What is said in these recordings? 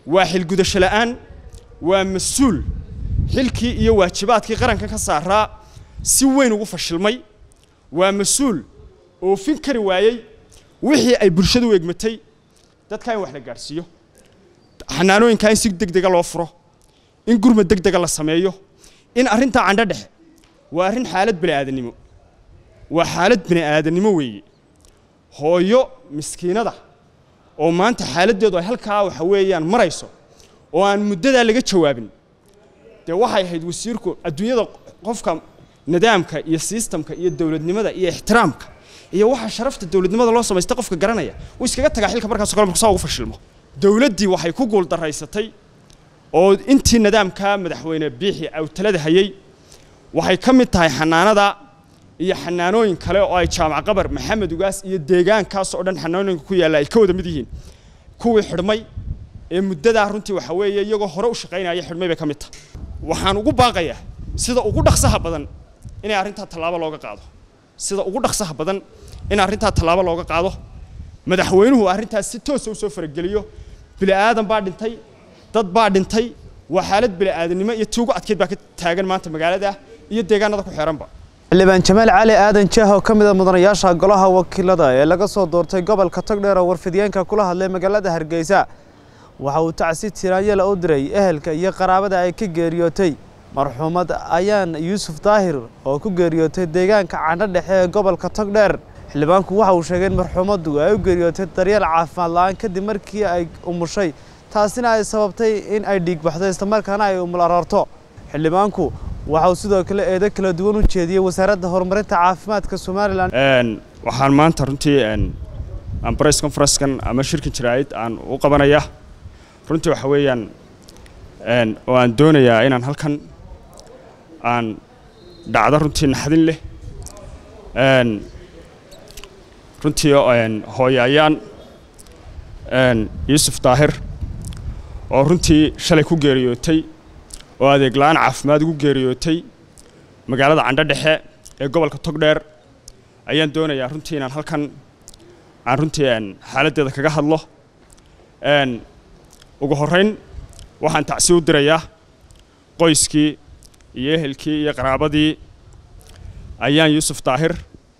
waa xilgudasho la'aan waa mas-uul xilkii iyo waajibaadkii qarankan ka saaraa si weyn ugu fashilmay waa mas-uul oofin kari waayey wixii ay bulshadu u egmatay dadka in wax la gaadhsiiyo xanaanooyinkaa in si deg dega loo furo in gurmad deg dega la sameeyo in arrintaa candho dhexe waa arrin xaalad bini aadannimo waa xaalad bini aadannimo weeye hooyo miskiinada oo maanta xaaladdeedu ay halkaa waxa weeyaan marayso oo aan muddadaa laga jawaabin dee waxay ahayd wasiirku adduunyada qofka nidaamka iyo sistamka iyo dowladnimada iyo ixtiraamka iyo waxa sharafta dowladnimada loo samaysta qofka garanaya uu iskaga tagaa xilka markaas kale markuu saa ugu fashilmo dowladdii waxay ku guuldaraysatay oo intii nidaamka madaxweyne biixi awtalada hayay waxay ka mid tahay xanaanada iyo xanaanooyin kale oo ay jaamac qabar maxamed ugaas iyo deegaankaas oo dhan xanaanooyinka ku yaalla ay ka wada mid yihiin kuwii xidhmay ee muddadaa runtii waxa weeye iyagoo hore u shaqaynaya xidhmay bay ka mid tahay waxaan ugu baaqayaa sida ugu dhaqsaha badan inay arrintaa tallaabo looga qaado sida ugu dhaqsaha badan in arrintaa tallaabo looga qaado madaxweynuhu arrintaas si toosa u soo farageliyo bili aadan baa dhintay dad baa dhintay waa xaalad bili aadannimo iyo tii ugu adkeyd baa ka taagan maanta magaalada iyo deegaanada ku xeeranba xildhibaan jamaal cali aadan jaah oo ka mid a mudanayaasha golaha wakiilada ee laga soo doortay gobolka togdheer oo warfidiyeenka kula hadlay magaalada hargeysa waxa uu tacsi tiraanyala u diray ehelka iyo qaraabada ay ka geeriyootay marxuumad ayaan yuusuf daahir oo ku geeriyootay deegaanka candho dhexe ee gobolka togdheer xildhibaanku waxa uu sheegay in marxuumaddu ay u geeriyootay daryeel caafimaad la-aan kadib markii ay umushay taasina ay sababtay in ay dhiigbaxdo islamarkaana ay umul aroorto xildhibaanku waxa uu sidoo kale eedo kala duwan u jeediyey wasaaradda horumarinta caafimaadka somalilan waxaan maanta runtii aan press conferencekan ama shirkan jiraa'id aan u qabanaya runtii waxa weeyaan oo aan doonayaa inaan halkan aan dhacdo runtii naxdin leh runtii hooyo ayaan yuusuf daahir oo runtii shalay ku geeriyootay oo adeeg la-aan caafimaad ugu geeriyootay magaalada candho dhexe ee gobolka togdheer ayaan doonayaa runtii inaan halkan aan runtii xaaladdeeda kaga hadlo ugu horrayn waxaan tacsi u dirayaa qoyskii iyo ehelkii iyo qaraabadii ayaan yuusuf daahir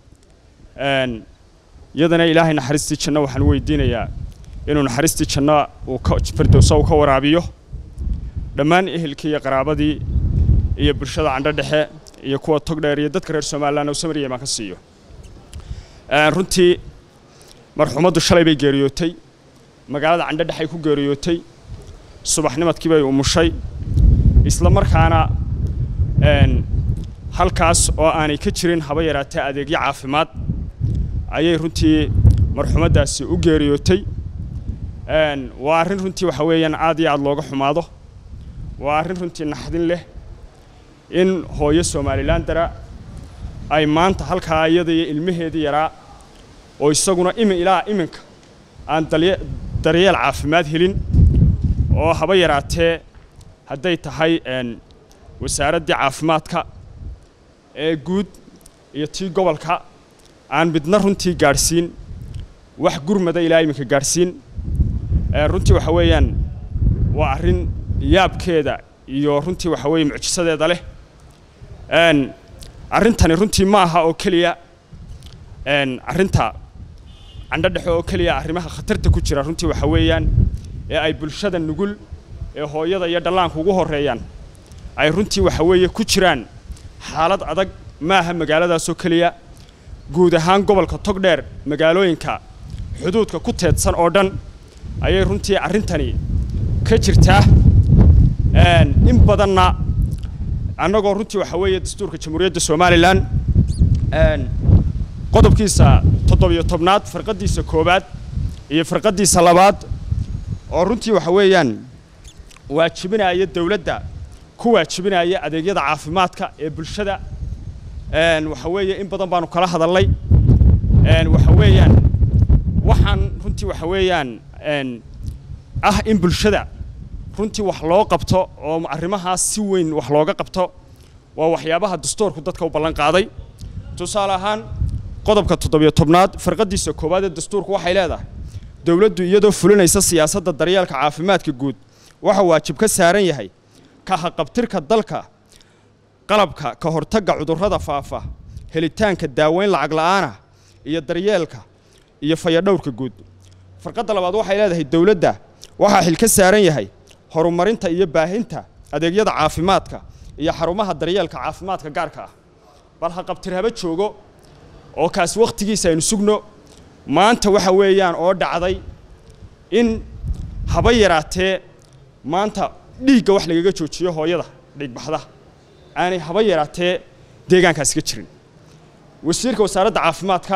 iyadana ilaahay naxariistii janno waxaan weydiinayaa inuu naxariistii janno uu ka firdowsa uu ka waraabiyo dhammaan ehelkii iyo qaraabadii iyo bulshada candho dhexe iyo kuwa togdheer iyo dadka reer somalilan uu samariya imaan ka siiyo runtii marxuumaddu shalay bay geeriyootay magaalada candho dhexay ku geeriyootay subaxnimadkii bay umushay isla markaana halkaas oo aanay ka jirin haba yaraatee adeegyo caafimaad ayay runtii marxuumaddaasi u geeriyootay waa arrin runtii waxa weeyaan aad iyo aad looga xumaado waa arrin runtii naxdin leh in hooyo somalilan dara ay maanta halkaa iyada iyo ilmaheedii yaraa oo isaguna imi ilaa iminka aan daryeel caafimaad helin oo haba yaraatee hadday tahay wasaaraddii caafimaadka ee guud iyo tii gobolka aan midna runtii gaadhsiin wax gurmada ilaa iminka gaadhsiin runtii waxa weeyaan waa arrin yaabkeeda iyo runtii waxa weeye mucjisadeeda leh arrintani runtii ma aha oo keliya arrinta candho dhexe oo keliya arrimaha khatarta ku jira runtii waxa weeyaan ee ay bulshada nugul ee hooyada iyo dhallaanka ugu horreeyaan ay runtii waxa weeye ku jiraan xaalad adag ma aha magaaladaasoo keliya guud ahaan gobolka togdheer magaalooyinka xuduudka ku teedsan oo dhan ayay runtii arrintani ka jirtaa in badanna annagoo runtii waxa weeye dastuurka jamhuuriyadda somalilan qodobkiisa toddobiyo tobnaad farqaddiisa koowaad iyo farqaddiisa labaad oo runtii waxa weeyaan waajibinaya dowladda ku waajibinaya adeegyada caafimaadka ee bulshada waxa weeye in badan baanu kala hadalnay waxa weeyaan waxaan runtii waxa weeyaan ah in bulshada runtii wax loo qabto oo arrimahaas si weyn wax looga qabto waa waxyaabaha dastuurku dadka u ballan qaaday tusaale ahaan qodobka toddobiyo tobnaad farqaddiisa koowaad ee dastuurku waxay leedahay dowladdu iyadoo fulinaysa siyaasadda daryeelka caafimaadka guud waxa waajib ka saaran yahay ka haqabtirka dalka qalabka ka hortagga cudurrada faafa helitaanka daaweyn lacag la'aanah iyo daryeelka iyo fayadhowrka guud farqadda labaad waxay leedahay dowladda waxaa xil ka saaran yahay horumarinta iyo baahinta adeegyada caafimaadka iyo xarumaha daryeelka caafimaadka gaarka ah bal ha qabtir haba joogo oo kaas wakhtigiisa aynu sugno maanta waxa weeyaan oo dhacday in haba yaraatee maanta dhiigga wax lagaga joojiyo hooyada dhiigbaxda aanay haba yaraatee deegaankaasi ka jirin wasiirka wasaaradda caafimaadka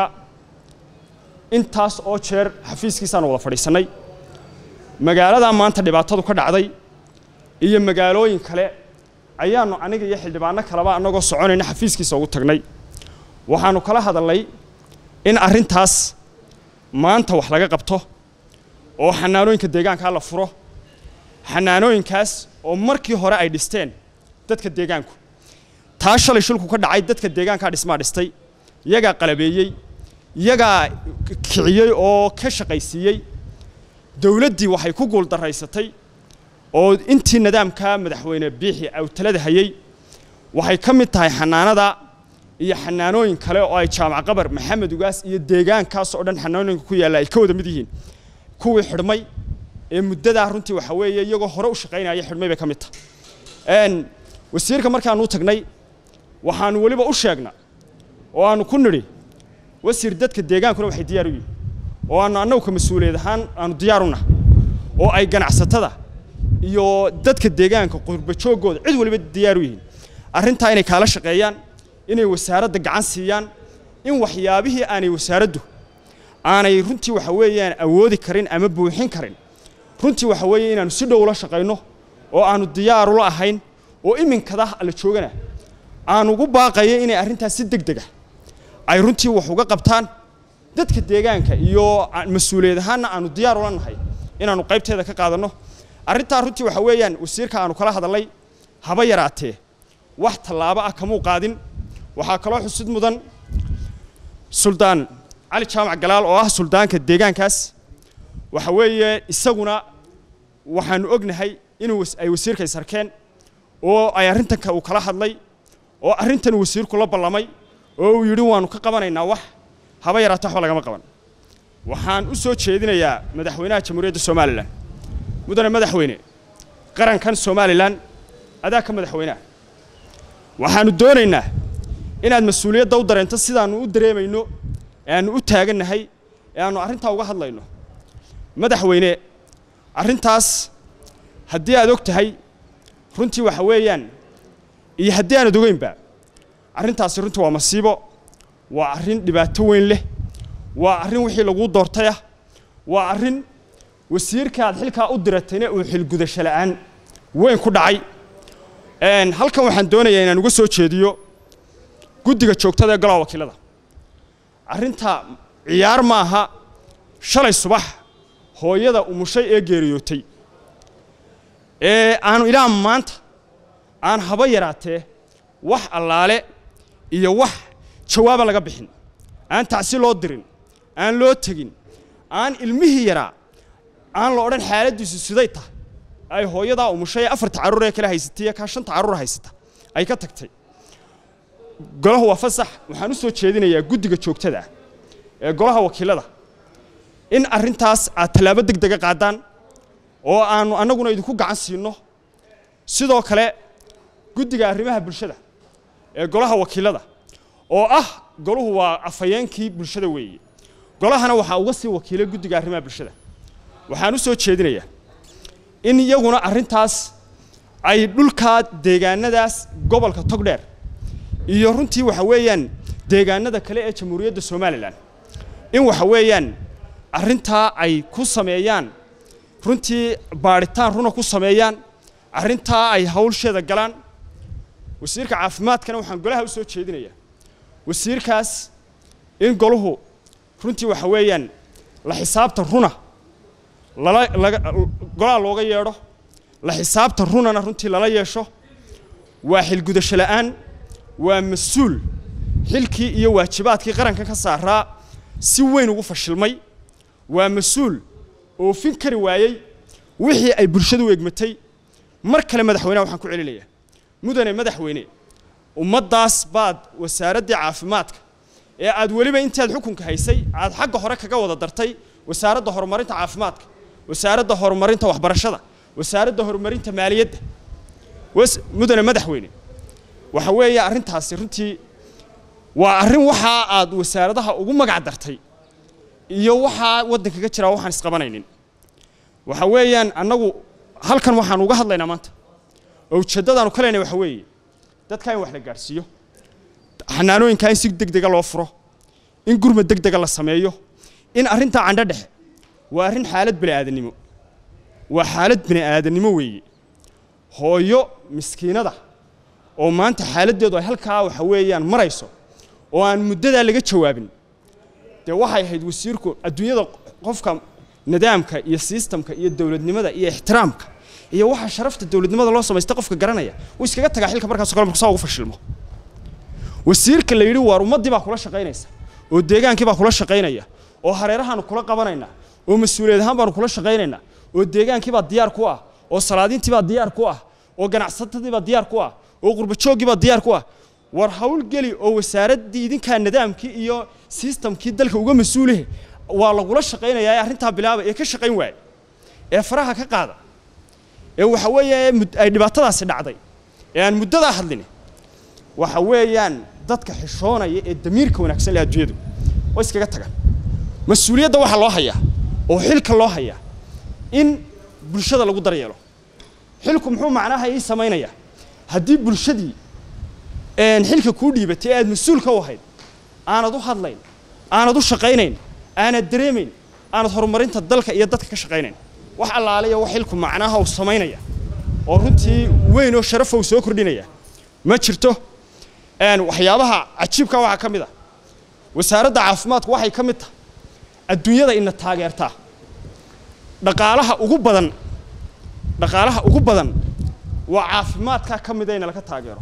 intaas oo jeer xafiiskiisaanu wada fadhiisannay magaaladaa maanta dhibaatadu ka dhacday iyo magaalooyin kale ayaannu aniga iyo xildhibaano kaleba annagoo soconayna xafiiskiisa ugu tagnay waxaannu kala hadalnay in arrintaas maanta wax laga qabto oo xanaanooyinka deegaankaa la furo xanaanooyinkaas oo markii hore ay dhisteen dadka deegaanku taa shalay shilku ka dhacay dadka deegaankaa dhismaa dhistay iyagaa qalabeeyey iyagaa kiciyey oo ka shaqaysiiyey dowladdii waxay ku guuldaraysatay oo intii nidaamka madaxweyne biixi awtalada hayey waxay ka mid tahay xanaanada iyo xanaanooyin kale oo ay jaamac qabar maxamed ugaas iyo deegaankaas oo dhan xanaanooyinka ku yaalla ay ka wada mid yihiin kuwii xidhmay ee muddadaa runtii waxa weeye iyagoo hore u shaqaynaya xidhmay bay ka mid tahay wasiirka markaanu u tagnay waxaanu weliba u sheegna oo aanu ku nidhi wasiir dadka deegaankuna waxay diyaar u yihin oo aanu annagu ka mas-uuliyad ahaan aanu diyaar u nahay oo ay ganacsatada iyo dadka deegaanka qurbajooggooda cid waliba diyaar u yihiin arrintaa inay kaala shaqeeyaan inay wasaaradda gacan siiyaan in waxyaabihii aanay wasaaraddu aanay runtii waxa weeyaan awoodi karin ama buuxin karin runtii waxa weeye inaanu si dhow ula shaqayno oo aanu diyaar ula ahayn oo iminkada la joogana aan ugu baaqayo inay arrintaas si deg deg ah ay runtii wax uga qabtaan dadka deegaanka iyo mas-uuliyad ahaanna aanu diyaar ula nahay inaanu qaybteeda ka qaadanno arrintaa runtii waxa weeyaan wasiirka aanu kala hadalnay haba yaraatee wax tallaabo ah kamuu qaadin waxaa kaloo xusid mudan suldaan cali jaamac galaal oo ah suldaanka deegaankaas waxa weeye isaguna waxaanu ognahay inuu ay wasiirka isarkeen oo ay arrintanka uu kala hadlay oo arrintan wasiirku la ballamay oo uu yidhi waanu ka qabanaynaa wax haba yaraata waxba lagama qaban waxaan u soo jeedinayaa madaxweynaha jamhuuriyadda somalilan mudane madaxweyne qarankan somalilan adaa ka madaxweynaha waxaanu doonaynaa inaad mas-uuliyadda u dareento sidaannu u dareemayno ee aannu u taagannahay ee aannu arrintaa uga hadlayno madaxweyne arrintaas haddii aad og tahay runtii waxa weeyaan iyo haddii aanad ogeynba arrintaasi runtii waa masiibo waa arrin dhibaato weyn leh waa arrin wixii laguu doortay ah waa arrin wasiirkaad xilkaa u diratayna uu xilgudasho la'aan weyn ku dhacay halkan waxaan doonayaa inaan uga soo jeediyo guddiga joogtada ee golaha wakiilada arrinta ciyaar ma aha shalay subax hooyada umushay ee geeriyootay ee aanu ilaa maanta aan haba yaraatee wax allaale iyo wax jawaaba laga bixin aan tacsi loo dirin aan loo tegin aan ilmihii yaraa aan la odhan xaaladdiisu siday tahay ay hooyadaa umushay ee afarta carruur ee kale haysatay ee kaa shanta carruur haysata ay ka tagtay golahu waa fasax waxaan u soo jeedinayaa guddiga joogtada ah ee golaha wakiilada in arrintaas aad tallaabo deg dega qaadaan oo aanu annaguna idinku gacan siinno sidoo kale guddiga arrimaha bulshada ee golaha wakiilada oo ah golahu waa afhayeenkii bulshada weeye golahana waxaa uga sii wakiilay guddiga arrimaha bulshada waxaan u soo jeedinayaa in iyaguna arrintaas ay dhulkaa deegaanadaas gobolka togdheer iyo runtii waxa weeyaan deegaanada kale ee jamhuuriyadda somalilan in waxa weeyaan arrintaa ay ku sameeyaan runtii baadhitaan runa ku sameeyaan arrintaa ay hawlsheeda galaan wasiirka caafimaadkana waxaan golaha u soo jeedinayaa wasiirkaas in golahu runtii waxa weeyaan la xisaabta runa lala laga golaha looga yeedho la xisaabta runana runtii lala yeesho waa xilgudasho la'aan waa mas-uul xilkii iyo waajibaadkii qaranka ka saaraa si weyn ugu fashilmay waa mas-uul oofin kari waayey wixii ay bulshadu u egmatay mar kale madaxweyneha waxaan ku celinayaa mudane madaxweyne ummaddaas baad wasaaraddii caafimaadka ee aad weliba intaad xukunka haysay aad xagga hore kaga wada dartay wasaaradda horumarinta caafimaadka wasaaradda horumarinta waxbarashada wasaaradda horumarinta maaliyadda mudane madaxweyne waxa weeye arrintaasi runtii waa arrin waxaa aad wasaaradaha ugu magac dartay iyo waxaa waddanka ka jiraa waxaan isqabanaynin waxa weeyaan annagu halkan waxaan uga hadlaynaa maanta oo ujeeddadaanu ka leynay waxa weeye dadka in wax la gaadhsiiyo xanaanooyinkaa in si deg dega loo furo in gurma deg dega la sameeyo in arrintaa candho dhexe waa arrin xaalad bini aadannimo waa xaalad bini aadannimo weeye hooyo miskiinada oo maanta xaaladdeedu ay halkaa waxa weeyaan marayso oo aan muddadaa laga jawaabin dee waxay ahayd wasiirku adduunyada qofka nidaamka iyo sistamka iyo dowladnimada iyo ixtiraamka iyo waxa sharafta dowladnimada loo samaysta qofka garanaya wuu iskaga tagaa xilka markaas kale markuu saa ugu fashilmo wasiirka la yidhi waar ummaddii baa kula shaqaynaysa oo deegaankii baa kula shaqaynaya oo hareerahaanu kula qabanaynaa oo mas-uuliyad ahaan baanu kula shaqaynaynaa oo deegaankii baa diyaar ku ah oo salaadiintii baa diyaar ku ah oo ganacsatadii baa diyaar ku ah oo qurbajooggii baa diyaar ku ah war hawlgeli oo wasaaraddii idinkaa nidaamkii iyo sistamkii dalka uga mas-uulihe waa lagula shaqaynayaa ee arrintaa bilaaba ee ka shaqayn waaya ee faraha ka qaada ee waxa weeye ay dhibaatadaasi dhacday ee aan muddadaa hadlin waxa weeyaan dadka xishoonaya ee damiirka wanaagsan leh adduunyadu oo iskaga tagaan mas-uuliyadda waxaa loo hayaa oo xilka loo hayaa in bulshada lagu daryeelo xilku muxuu macnaha ii samaynayaa haddii bulshadii xilka kuu dhiibatay ee aad mas-uulka u ahayd aanad u hadlayn aanad u shaqaynayn aanad dareemayn aanad horumarinta dalka iyo dadka ka shaqaynayn wax allaaliya wax xilku macnaha uu samaynaya oo runtii weyn oo sharafa uu soo kordhinaya ma jirto waxyaabaha cajiibka waxaa ka mid ah wasaaradda caafimaadku waxay ka mid tahay adduunyada ina taageertaa dhaqaalaha ugu badan dhaqaalaha ugu badan waa caafimaadka ka mida ina laga taageero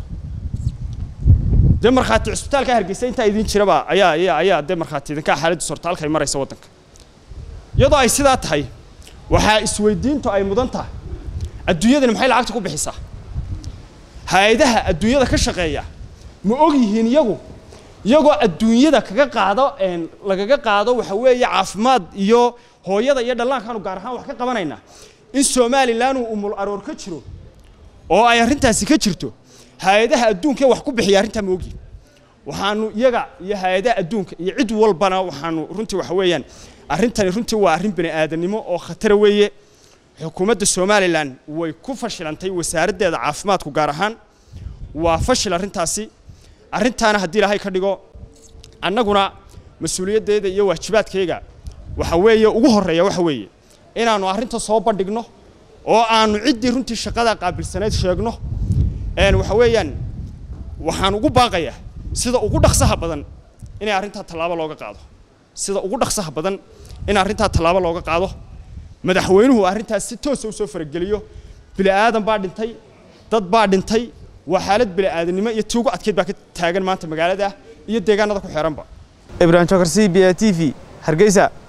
dee markhaati cusbitaalka hargeysa intaa idin jiraba ayaa ayaa ayaa dee markhaati idinkaa xaaladdiis horta halkay maraysa waddanka iyadoo ay sidaa tahay waxaa isweydiintu ay mudan tahay adduunyadani maxay lacagta ku bixisaa hay-adaha adduunyada ka shaqeeya ma og yihiin iyagu iyagoo adduunyada kaga qaado lagaga qaado waxa weeye caafimaad iyo hooyada iyo dhallaankaanu gaar ahaan wax ka qabanaynaa in somalilan uu umul aroor ka jiro oo ay arrintaasi ka jirto hay-adaha adduunkaee wax ku bixiya arrintaa ma ogyihin waxaanu iyaga iyo hay-adaha adduunka iyo cid walbana waxaanu runtii waxa weeyaan arrintani runtii waa arrin bini aadannimo oo khatara weeye xukuumadda somalilan way ku fashilantay wasaaraddeeda caafimaadku gaar ahaan waa fashil arrintaasi arrintaana haddii ilaahay ka dhigo annaguna mas-uuliyaddeeda iyo waajibaadkayga waxa weeye ugu horreeya waxa weeye inaannu arrinta soo bandhigno oo aanu ciddii runtii shaqada qaabilsanayd sheegno waxa weeyaan waxaan ugu baaqayaa sida ugu dhaqsaha badan inay arrintaa tallaabo looga qaado sida ugu dhaqsaha badan in arrintaa tallaabo looga qaado madaxweynuhu arrintaas si toosa usoo farageliyo bili aadan baa dhintay dad baa dhintay waa xaalad bili aadannimo iyo tii ugu adkeyd baa ka taagan maanta magaalada iyo deegaanada ku xeeranba ibrahim jokar c b a t v hargeysa